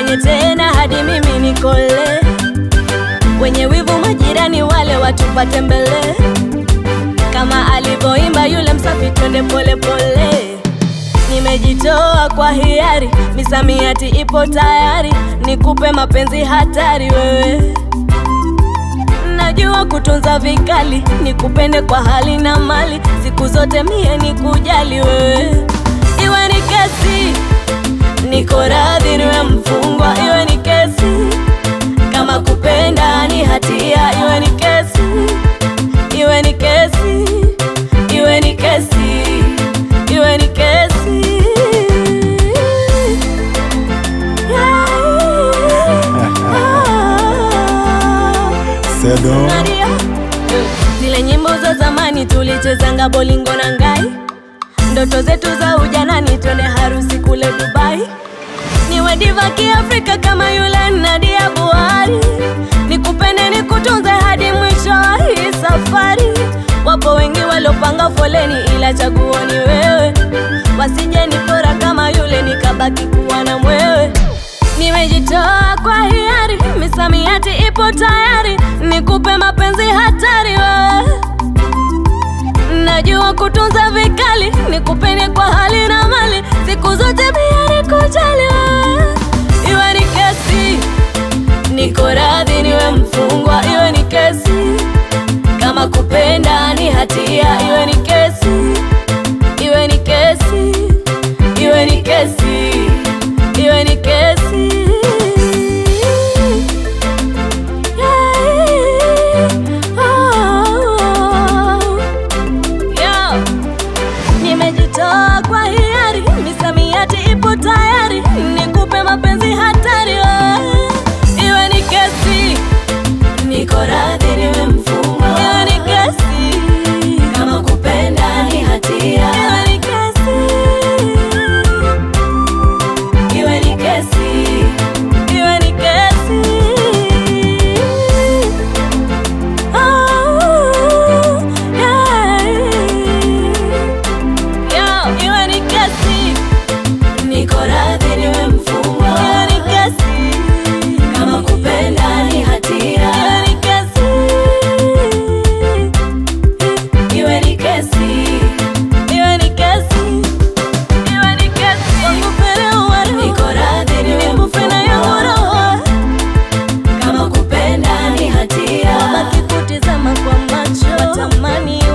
wasifanye tena hadi mimi nikole. Wenye wivu majirani wale watupate mbele, kama alivyoimba yule msafi, twende pole pole. Nimejitoa kwa hiari, misamiati ipo tayari, nikupe mapenzi hatari wewe najua kutunza vikali, nikupende kwa hali na mali, siku zote mie nikujali wewe. Iwe ni kesi, niko radhi niwe mfungwa, iwe ni kesi, kama kupenda ni hatia, iwe ni kesi, iwe ni kesi, iwe ni kesi, iwe ni kesi. Yeah. Sedo Nadia. Zile nyimbo za zamani tulichezanga bolingo na ngai, ndoto zetu za ujanani, twende harusi kule Dubai. Niwe diva kiafrika kama yule Nadia Buhari, nikupende nikutunze hadi mwisho wa hii safari. Wapo wengi waliopanga foleni, ila chaguo ni wewe, wasije nipora kama yule nikabaki kuwa na mwewe. Nimejitoa kwa hiari, misamiati ipo tayari, nikupe mapenzi hatari wewe. Najua kutunza vikali, nikupende kwa hali na mali, siku zote pia nikujali wewe. Iwe ni kesi, niko radhi niwe mfungwa, iwe ni kesi, kama kupenda ni hatia, iwe ni kesi, iwe ni kesi, iwe ni kesi, iwe ni kesi. Yeah. Oh. Yo. Nimejitoa kwa hiari, misamiati ipo tayari, nikupe mapenzi hatari wewe. Iwe ni kesi, niko radhi niwe mfungwa. Iwe ni kesi, kama kupenda ni hatia. Iwe ni kesi, iwe ni kesi, iwe ni kesi. Oh, yeah. Yo, iwe ni kesi, niko radhi niwe mfungwa. Iwe ni kesi, kama kupenda ni hatia. Iwe ni kesi, iwe ni kesi, iwe ni kesi, iwe ni kesi. Wangu pere uwaru, niko radhi niwe mfungwa. yangu roho, kama kupenda ni hatia. Wabaki kutizama kwa macho, watamani